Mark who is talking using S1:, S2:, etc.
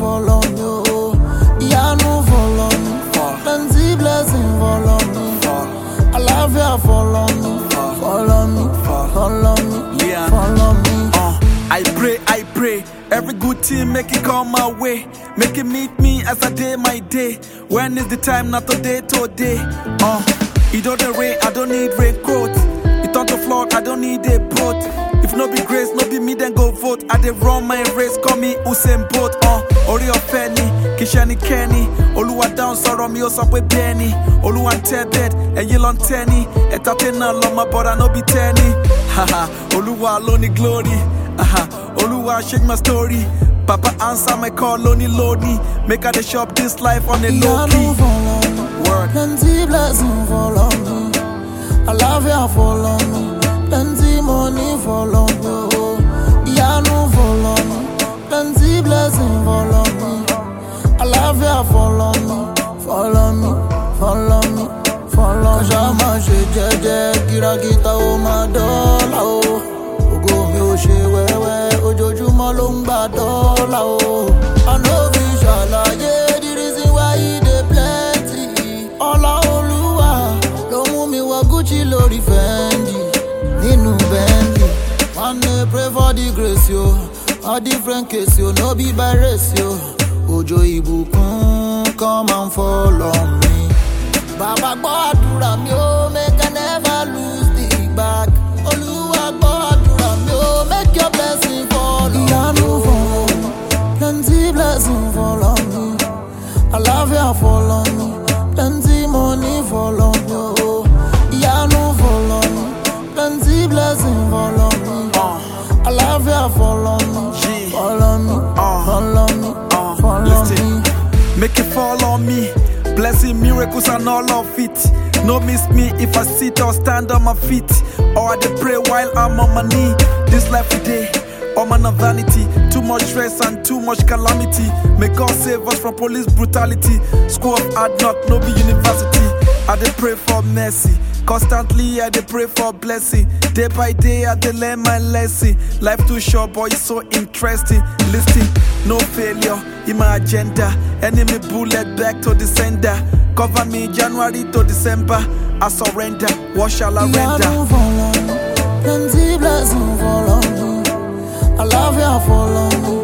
S1: follow me, oh. Ìyanu follow me, plenty blessing follow me. Àlàáfíà follow me, follow me, follow me,
S2: Leon.
S1: follow me.
S2: Uh, I pray, I pray. Every good thing make it come my way. Make it meet me as I day my day. When is the time? Not today, today. Uh, it don't rain, I don't need raincoat. It on the floor, I don't need a boat. If no be grace, no be me, then go vote. I dey run my race, call me Usain Bolt. Uh, Ori Ofeni, Kishani Kenny. Oluwa down, sorrow me, also with Benny. Oluwa tẹ bed, ẹyin lọ ń tẹ́ni. Ẹ̀ta tẹ́ náà lọ, my brother no be tẹ́ni. Haha, Oluwa lóní glory. Aha, Oluwa change my story. Papa answer my call, lonely, lonely. Make I dey shop this life on a low
S1: Ìyanu
S2: key.
S1: follow me,
S2: Word.
S1: plenty blessing follow me. Àlàáfíà follow me, plenty money follow me. Oh. Ìyanu follow me, plenty blessing follow me. Àlàáfíà follow me, follow me, follow me, follow me. Kàṣà máa ṣe jẹ́jẹ́, kìràkìtà ó máa dọ́là o. Ògo mi ò ṣe wẹ́wẹ́, ojoojúmọ́ ló ń gbà dọ́là o. Àná fi ṣàlàyé the reason why e dey plenty. Ọlá Olúwa ló mú mi wọ Gucci lórí Fendi nínú Bentley. One day pray for the grace yo, a different case yo, no be by race yo. Òjò ìbùkún come and follow me. Bàbá gbọ́ àdúrà mi ó make I never lose the back. Olúwa gbọ́ àdúrà mi ó make your blessing follow. Ìyanu follow me, plenty blessing follow me. Àlàáfíà follow me, plenty money follow me. Oh. Ìyanu follow me, plenty blessing follow me.
S2: Uh,
S1: Àlàáfíà follow me,
S2: Yeah.
S1: follow me,
S2: Uh.
S1: follow me,
S2: uh,
S1: follow
S2: listen.
S1: me.
S2: Make it fall on me. Blessing, miracles, and all of it. No miss me if I sit or stand on my feet. Or I dey pray while I'm on my knee. This life today, all man of vanity. Too much stress and too much calamity. May God save us from police brutality. School of hard knock, no be university. I dey pray for mercy. Constantly, I dey pray for blessing. Day by day, I dey learn my lesson. Life too short, boy, it's so interesting. Listen, no failure in my agenda. Enemy bullet back to the sender. Cover me January to December. I surrender. What shall I render?
S1: Ìyanu follow me, plenty blessing follow me. Àlàáfíà follow me,